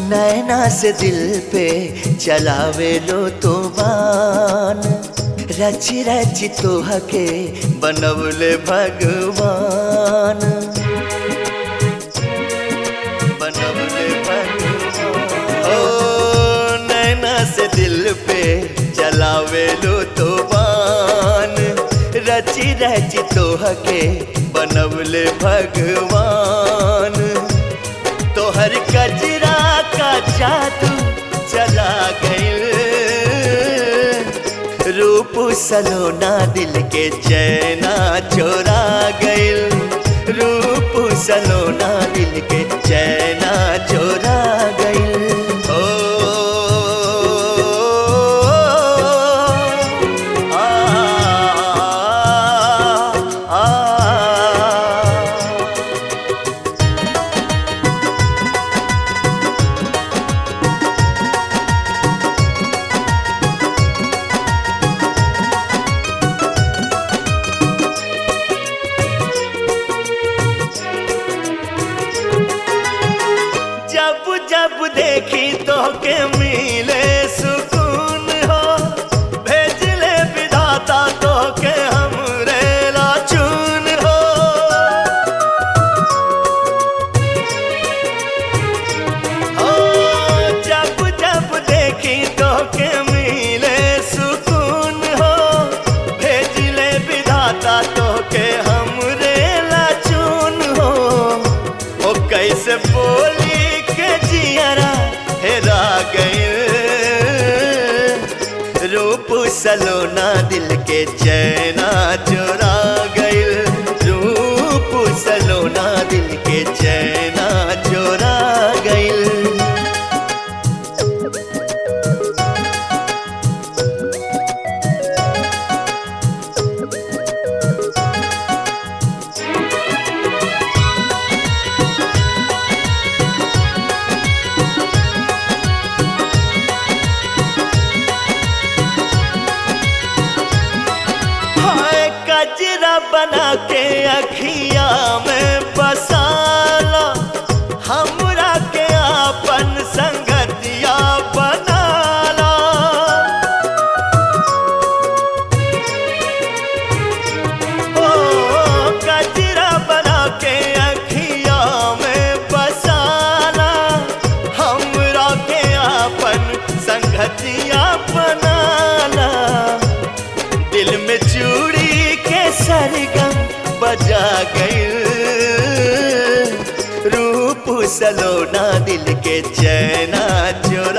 नैना से दिल पे चलावे लो तो बान रची रची तोह के बनवले भगवान बनवले भगवान ओ नैना से दिल पे चलावे लो तो बान रची रची तोह के बनवले भगवान तोहर कजरा का जादू चला गइल रूप सलोना दिल के चैना चोरा गइल रूप सलोना दिल के चैना चोरा गइल ओ आ, आ, आ, जब जब देखी तो के मिले सुकून हो भेज ले विधाता तो के हमरे लाचून हो ओ जब जब देखी तो के मिले सुकून हो भेज ले विधाता तो के हमरे लाचून हो ओ कैसे बोली के जियरा हेरा गए रूप सलोना दिल के चैना चोरा गए रूप सलोना दिल के चैना चोरा गए हाय कजरा बना के अखिया में बसाला हमरा के आपन संगतिया बनाला ओ कजरा बना के अखिया में बसाला हमरा के आपन संगतिया बनाला दिल में चूड़ी के सरगम बजा गई रूप सलोना दिल के चैना चोरा